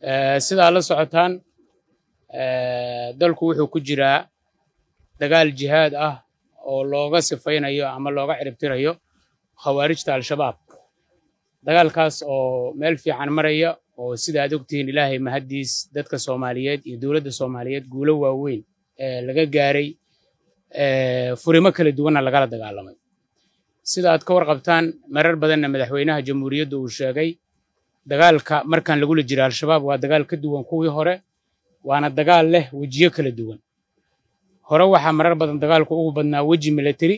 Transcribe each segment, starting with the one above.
sidaa la socotaan dalku wuxuu ku jiraa dagaal jihaad ah oo looga sifaynayo ama looga ciribtirayo khawaarijta al-shabaab dagaalkaas oo meel fiican maraya oo sida aad ogtihiin ilaahay mahaddiis dadka soomaaliyeed iyo dowladda soomaaliyeed guulo waaweyn ee laga gaaray furimo kala duwanna lagala dagaalamay sida aad ka warqabtaan marar badanna madaxweynaha jamhuuriyadda uu sheegay dagaalka markaan lagula jira al-shabaab waa dagaal ka duwan kuwii hore waana dagaal leh wejiyo kala duwan hore waxaa marar badan dagaalku ugu badnaa weji military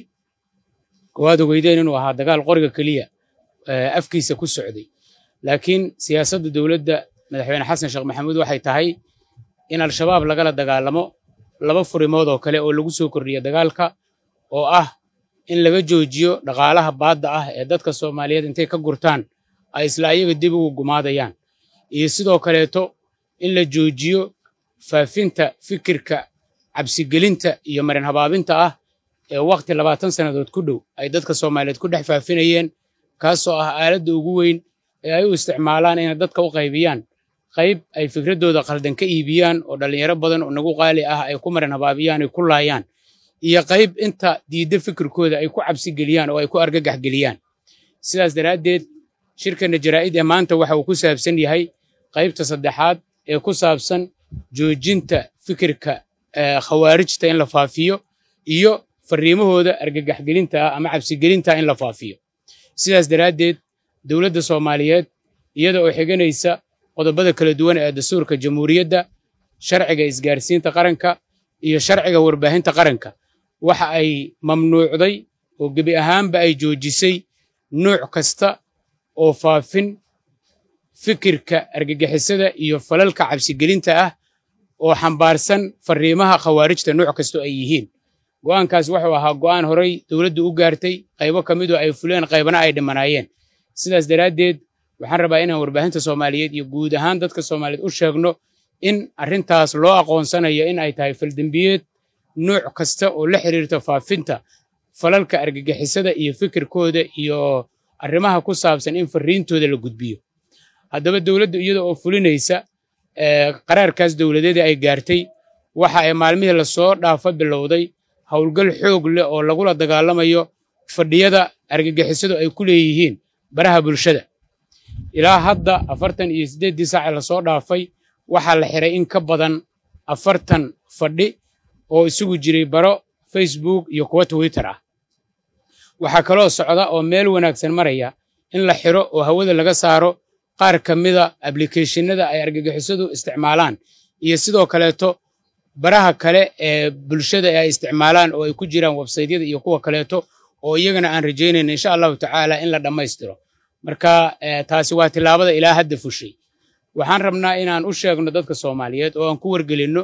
oo aad ogeydeen inuu ahaa dagaal qoriga keliya afkiisa ku socday laakiin siyaasadda dowladda madaxweyne xasan sheekh maxamuud waxay tahay in al-shabaab lagala dagaalamo laba furimood oo kale oo lagu soo kordhiya dagaalka oo ah in laga joojiyo dhaqaalaha baadda ah ee dadka soomaaliyeed intay ka gurtaan ay isla ayaga dib ugu gumaadayaan iyo sidoo kaleeto in la joojiyo faafinta fikirka cabsigelinta iyo marin habaabinta ah ee wakhti labaatan sannadood ku dhow ay dadka soomaaliyeed ku dhex faafinayeen kaasoo ah aaladda ugu weyn ee ay u isticmaalaan inay dadka u qaybiyaan qayb ay fikraddooda khaldan ka iibiyaan oo dhallinyaro badan oo nagu qaali ah ay ku marin habaabiyaan ay ku laayaan iyo qayb inta diidda fikirkooda ay ku cabsigeliyaan oo ay ku argagax geliyaan sidaas daraaddeed shirkanna jaraa'id ee maanta waxa uu ku saabsan yahay qaybta saddexaad ee ku saabsan joojinta fikirka khawaarijta in la faafiyo iyo fariimahooda argagaxgelinta ah ama cabsigelinta in la faafiyo sidaas daraaddeed dowladda soomaaliyeed iyada oo xiganaysa qodobada kala duwan ee dastuurka jamhuuriyadda sharciga isgaarsiinta qaranka iyo sharciga warbaahinta qaranka waxa ay mamnuucday oo gebi ahaanba ay joojisay nuuc kasta oo faafin fikirka argagixisada iyo falalka cabsigelinta ah oo xambaarsan fariimaha khawaarijta nuuc kastoo ay yihiin go'aankaas wuxuu ahaa go'aan horay dowladdu u gaartay qaybo ka midoo ay fuleen qaybana ay dhimanaayeen sidaas daraaddeed waxaan rabaa inaan warbaahinta soomaaliyeed iyo guud ahaan dadka soomaaliyeed u sheegno in arrintaas loo aqoonsanayo in ay tahay faldembiyeed nuuc kasta oo la xiriirta faafinta falalka argagixisada iyo fikirkooda iyo arrimaha ku saabsan in fariintooda la gudbiyo haddaba dowladdu iyada oo fulinaysa qaraarkaas dowladeeda ay gaartay waxa ay maalmihii lasoo dhaafa bilowday howlgal xoog leh oo lagula dagaalamayo fadhiyada argagixisadu ay ku leeyihiin baraha bulshada ilaa hadda afartan iyo siddeeddii saace lasoo dhaafay waxaa la xiray in ka badan afartan fadhi oo isugu jiray baro facebook iyo kuwa twitter ah waxaa kaloo socda oo meel wanaagsan maraya in la xiro oo hawada laga saaro qaar ka mida ablicathonada ay argagixisadu isticmaalaan iyo sidoo kaleeto baraha kale ee bulshada ay isticmaalaan oo ay ku jiraan websaytyada iyo kuwa kaleeto oo iyagana aan rajaynayna insha allahu tacaala in la dhammaystiro marka taasi waa tillaabada ilaa hadda fushay waxaan rabnaa inaan u sheegno dadka soomaaliyeed oo aan ku wargelinno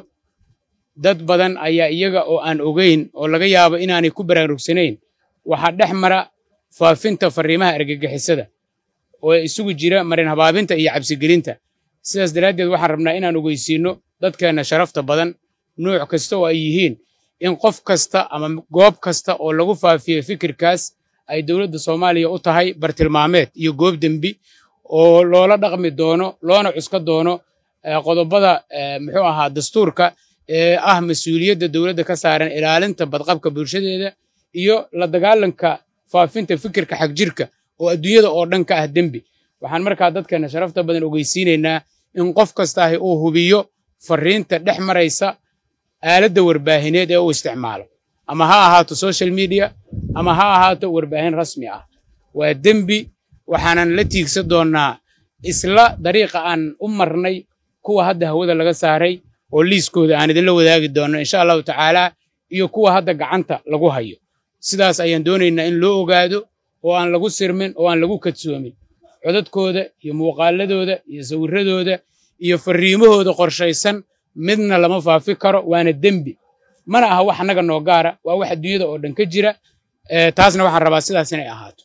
dad badan ayaa iyaga oo aan ogeyn oo laga yaabo inaanay ku baraarugsanayn waxaa dhex mara faafinta fariimaha argagixisada oo isugu jira marin habaabinta iyo cabsigelinta sidaas daraaddeed waxaan rabnaa inaan ogeysiinno dadkeenna sharafta badan nuuc kasta oo ay yihiin in qof kasta ama goob kasta oo lagu faafiyo fikirkaas ay dowladda soomaaliya u tahay bartilmaameed iyo goob dembi oo loola dhaqmi doono loona cuska doono qodobada muxuu ahaa dastuurka ee ah mas-uuliyadda dowladda ka saaran ilaalinta badqabka bulshadeeda iyo la dagaalanka faafinta fikirka xagjirka oo adduunyada oo dhan ka ah dembi waxaan markaa dadkeenna sharafta badan ogeysiinaynaa in qof kastaahi uu hubiyo fariinta dhex maraysa aaladda warbaahineed ee uu isticmaalo ama ha ahaato social media ama ha ahaato warbaahin rasmi ah waa dembi waxaanan la tiigsan doonnaa isla dariiqa aan u marnay kuwa hadda hawada laga saaray oo liiskooda aan idinla wadaagi doonno insha allahu tacaala iyo kuwa hadda gacanta lagu hayo sidaas ayaan doonaynaa in loo ogaado oo aan lagu sirmin oo aan lagu kadsoomin codadkooda iyo muuqaaladooda iyo sawirradooda iyo fariimahooda qorshaysan midna lama faafi karo waana dembi mana aha wax annaga noo gaara waa wax adduunyada oo dhan ka jira taasna waxaan rabaa sidaas inay ahaato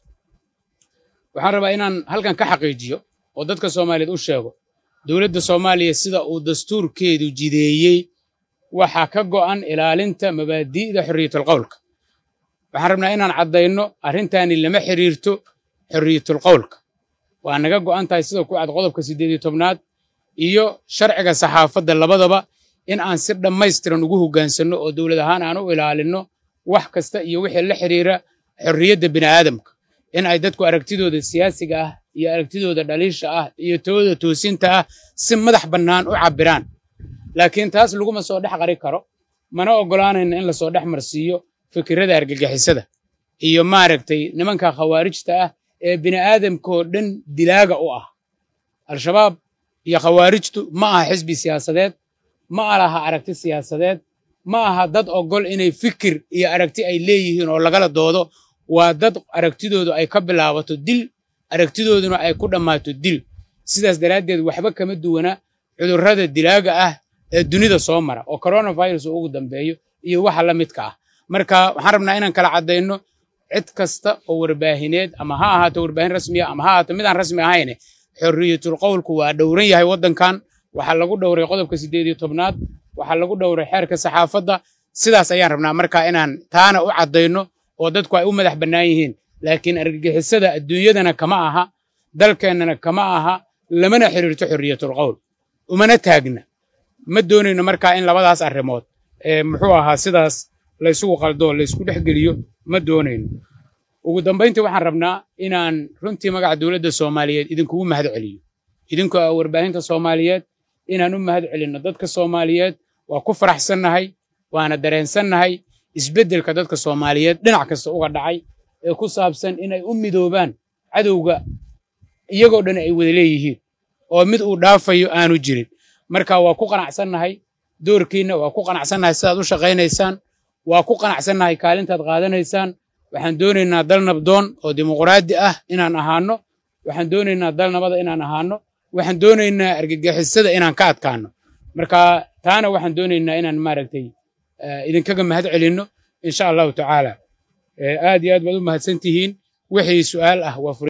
waxaan rabaa inaan halkan ka xaqiijiyo oo dadka soomaaliyeed u sheego dowladda soomaaliya sida uu dastuurkeedu jideeyey waxaa ka go'an ilaalinta mabaadi'da xorriyatulqowlka waxaan rabnaa inaan caddayno arrintaani lama xiriirto xorriyatulqowlka waa naga go'an tahay sida ku cad qodobka siddeed iyo tobnaad iyo sharciga saxaafadda labadaba in aan si dhammaystiran ugu hoggaansanno oo dowlad ahaan aan u ilaalinno wax kasta iyo wixii la xiriira xorriyadda bini'aadamka in ay dadku aragtidooda siyaasiga ah iyo aragtidooda dhaliisha ah iyo tooda toosinta ah si madax bannaan u cabbiraan laakiin taas laguma soo dhex qari karo mana oggolaanayna in lasoo dhex marsiiyo fikirada argagixisada iyo maaragtay nimanka khawaarijta ah ee bini'aadamkaoo dhan dilaaga u ah al-shabaab iyo khawaarijtu ma aha xisbi siyaasadeed ma alaha aragti siyaasadeed ma aha dad oggol inay fikir iyo aragti ay leeyihiin oo lagala doodo waa dad aragtidoodu ay ka bilaabato dil aragtidooduna ay ku dhammaato dil sidaas daraaddeed waxba kama duwana cudurrada dilaaga ah ee dunida soo mara oo coronavirus uu ugu dambeeyo iyo waxa la midka ah marka waxaan rabnaa inaan kala caddayno cid kasta oo warbaahineed ama ha ahaato warbaahin rasmiya ama ha ahaato mid aan rasmi ahayne xorriyatul qowlku waa dhowran yahay waddankan waxaa lagu dhowray qodobka siddeed iyo tobnaad waxaa lagu dhowray xeerka saxaafadda sidaas ayaan rabnaa marka inaan taana u caddayno oo dadku ay u madax bannaan yihiin laakiin argagixisada adduunyadana kama aha dalkeennana kama aha lamana xiriirto xorriyatul qowl umana taagna ma doonayno markaa in labadaas arrimood ee muxuu ahaa sidaas laysugu qaldo laysku dhex geliyo ma doonayno ugu dambayntii waxaan rabnaa inaan runtii magaca dowladda soomaaliyeed idinkugu mahad celiyo idinkoo ah warbaahinta soomaaliyeed inaan u mahad celinno dadka soomaaliyeed waa ku faraxsannahay waana dareensannahay isbeddelka dadka soomaaliyeed dhinac kasta uga dhacay ee ku saabsan inay u midoobaan cadowga iyagoo dhan ay wada leeyihiin oo mid uu dhaafayo aanu jirin marka waa ku qanacsannahay doorkiinna waa ku qanacsannahay sidaad u shaqaynaysaan waa ku qanacsannahay kaalintaad qaadanaysaan waxaan doonaynaa dal nabdoon oo dimuqraadi ah inaan ahaano waxaan doonaynaa dal nabada inaan ahaano waxaan doonaynaa argagixisada inaan ka adkaano marka taana waxaan doonaynaa inaan maaragtay idinkaga mahad celinno insha allahu tacaala aad iyo aad baad u mahadsan tihiin wixii su'aal ah waa